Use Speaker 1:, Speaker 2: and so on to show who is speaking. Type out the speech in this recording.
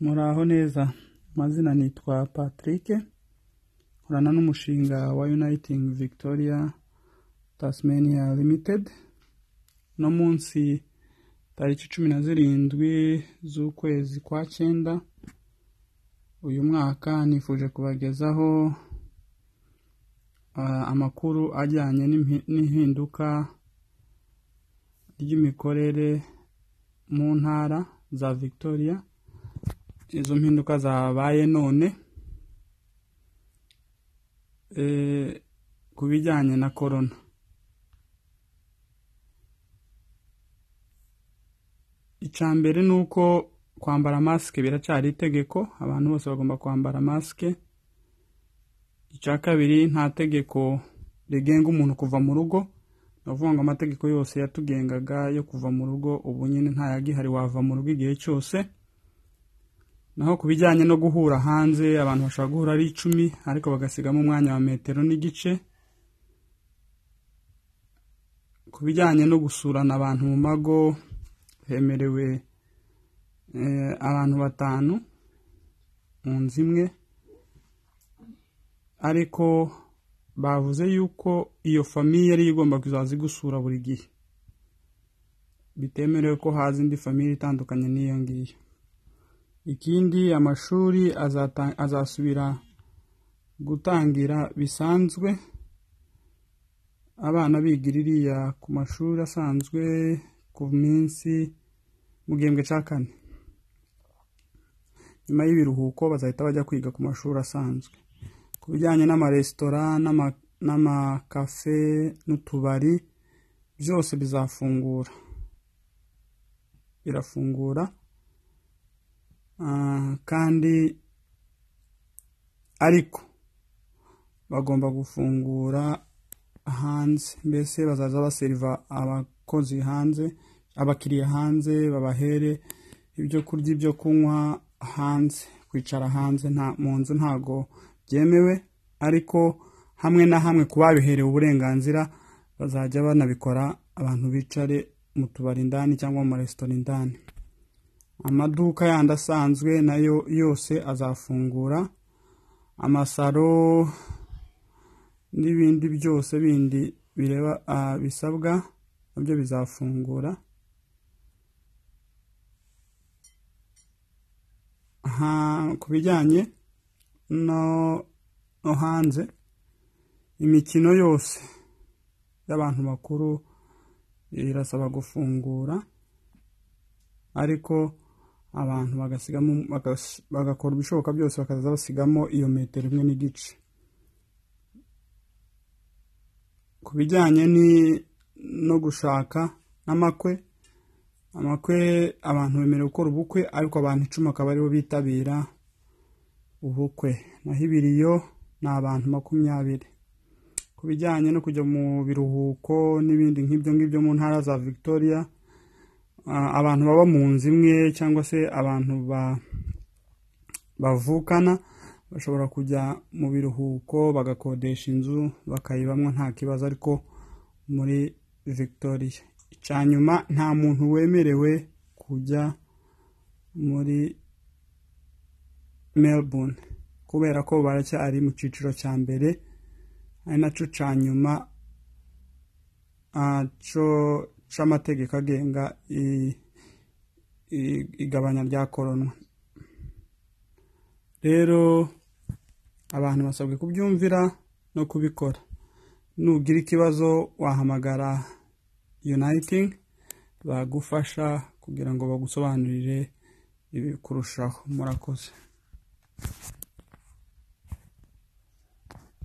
Speaker 1: muraho neza amazina nitwa patrick nkorana n'umushinga wa uniting victoria tasmania limited no munsi tariki cumi na zirindwi z'ukwezi kwa cyenda uyu mwaka nifuje kubagezaho ah, amakuru ajyanye n'impi- n'ihinduka ry'imikorere mu ntara za victoria izo mpinduka zabaye none eh, ku bijyanye na korona icya mbere ni uko kwambara masike biracyari itegeko abantu bose bagomba kwambara masike icya kabiri nta tegeko rigenga umuntu kuva mu rugo ni ukuvuga ngo amategeko yose yatugengaga yo kuva mu rugo ubu nyine ntayagihari wava mu rugo igihe cyose naho ku bijyanye no guhura hanze abantu bashobora guhura ari icumi ariko bagasigamo umwanya wa metero n'igice ku bijyanye no gusurana abantu mu mago hemerewe eh, abantu batanu mu nzu imwe ariko bavuze yuko iyo famiye yari igomba kuzaza igusura buri gihe bitemerewe ko haza indi famiye itandukanye n'iyo ngiyo ikindi amashuri azata- azasubira gutangira bisanzwe abana biga iriya ku mashuri asanzwe ku minsi mu gihembwe cya kane nyuma y'ibiruhuko bazahita bajya kwiga ku mashuri asanzwe ku bijyanye n'amaresitora n'ama- n'amakafe n'utubari byose bizafungura birafungura Ah, kandi ariko bagomba gufungura hanze mbese bazaza baseriva abakozi hanze abakiriya hanze babahere ibyo kurya ibyo kunywa hanze kwicara hanze nta mu nzu ntago byemewe ariko hamwe na hamwe ku babiherewe uburenganzira bazajya banabikora abantu bicare mu tubari indani cyangwa mu maresitora indani amaduka yandi asanzwe nayo yose azafungura amasaro n'ibindi byose bindi bireba ah, bisabwa nabyo bizafungura Ha- ku bijyanye no no hanze imikino yose y'abantu bakuru irasaba gufungura ariko abantu bagasigamo bagas- bagakora ibishoboka byose bakaza basigamo iyo metero imwe n'igice ku bijyanye ni- no gushaka n'amakwe amakwe abantu bemerewe gukora ubukwe ariko abantu icumi akaba aribo bitabira ubukwe naho ibiri yo ni abantu makumyabiri ku bijyanye no kujya mu biruhuko n'ibindi nk'ibyo ngibyo mu ntara za victoria ah, abantu baba mu nzu imwe cyangwa se abantu ba- bavukana bashobora kujya mu biruhuko bagakodesha inzu bakayibamo nta kibazo ariko muri victoria icya nyuma nta muntu wemerewe kujya muri melbourne kubera ko baracyari mu cyiciro cya mbere ari nacyo cya nyuma ah, cyo- c'amategeko agenga i- i- igabanya rya koronwa rero abantu basabwe kubyumvira no kubikora nugira ikibazo wahamagara uniting bagufasha kugira ngo bagusobanurire ibi kurushaho murakoze